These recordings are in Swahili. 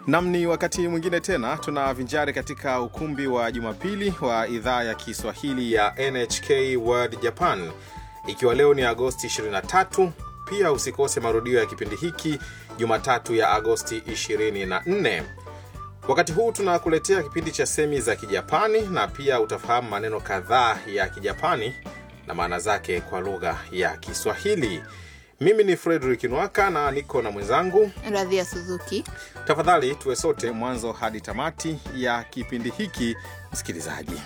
Nam, ni wakati mwingine tena tunavinjari katika ukumbi wa Jumapili wa idhaa ya Kiswahili ya NHK World Japan, ikiwa leo ni Agosti 23. Pia usikose marudio ya kipindi hiki Jumatatu ya Agosti 24. Wakati huu tunakuletea kipindi cha semi za Kijapani na pia utafahamu maneno kadhaa ya Kijapani na maana zake kwa lugha ya Kiswahili. Mimi ni Frederick Nwaka na niko na mwenzangu Radhia Suzuki. Tafadhali tuwe sote mwanzo hadi tamati ya kipindi hiki, msikilizaji.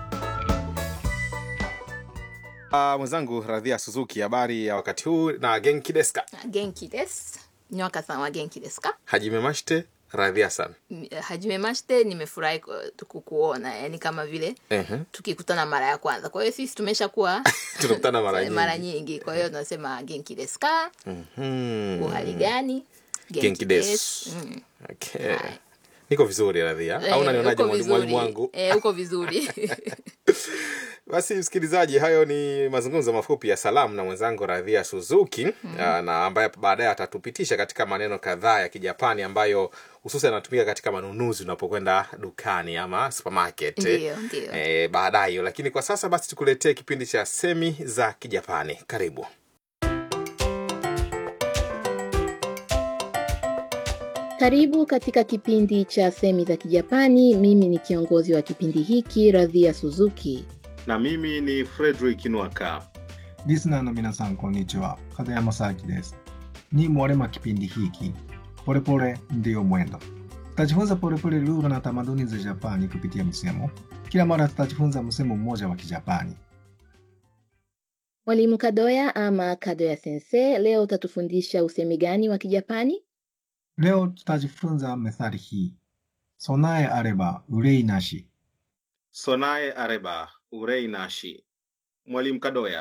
Uh, mwenzangu Radhia Suzuki, habari ya wakati huu na genki desu ka? Genki desu. Nywaka san wa genki desu ka? Hajime mashite Radhia san. M- Hajime mashite, nimefurahi ku- kukuona, yani kama vile Ehe. tukikutana mara ya kwanza. Kwa hiyo sisi tumeshakuwa Tunakutana mara nyingi. mara nyingi, kwa hiyo tunasema genki desu ka? Mhm. Uhali gani? Genki desu. Mm. Okay. Niko vizuri Radhia, au Eh, unanionaje uko mwalimu mwalimu vizuri. wangu? Eh, uko vizuri. Basi msikilizaji, hayo ni mazungumzo mafupi ya salamu na mwenzangu Radhia Suzuki mm. na ambaye baadaye atatupitisha katika maneno kadhaa ya Kijapani ambayo hususan yanatumika katika manunuzi unapokwenda dukani ama supermarket Ndiyo, ndiyo. e, baadaye. Lakini kwa sasa basi tukuletee kipindi cha semi za Kijapani. Karibu. Karibu katika kipindi cha semi za Kijapani. Mimi ni kiongozi wa kipindi hiki Radhia Suzuki. Na mimi ni Frederick Nwaka. リスナーの皆さん、こんにちは。片山沙明です。Ni mwalimu wa kipindi hiki Polepole Ndiyo Mwendo. Tutajifunza polepole lugha na tamaduni za Japani kupitia msemo. Kila mara tutajifunza msemo mmoja wa Kijapani. Mwalimu Kadoya ama Kadoya Sensei, leo utatufundisha usemi gani wa Kijapani? Leo tutajifunza methali hii: sonae areba urei nashi. Sonae areba urei nashi. Mwalimu Kadoya,